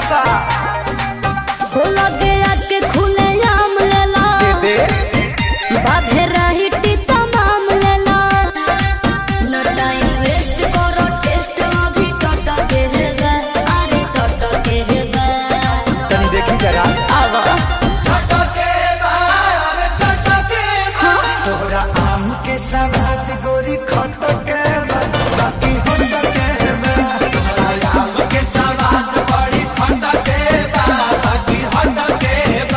नशा हो लगे आके खुले आम लेला दे बाधे रही तमाम लेला न टाइम वेस्ट करो टेस्ट अभी टट के है गा अरे टट के है गा तनी देखी जरा आवा तोहरा आम के सवाद गोरी खट के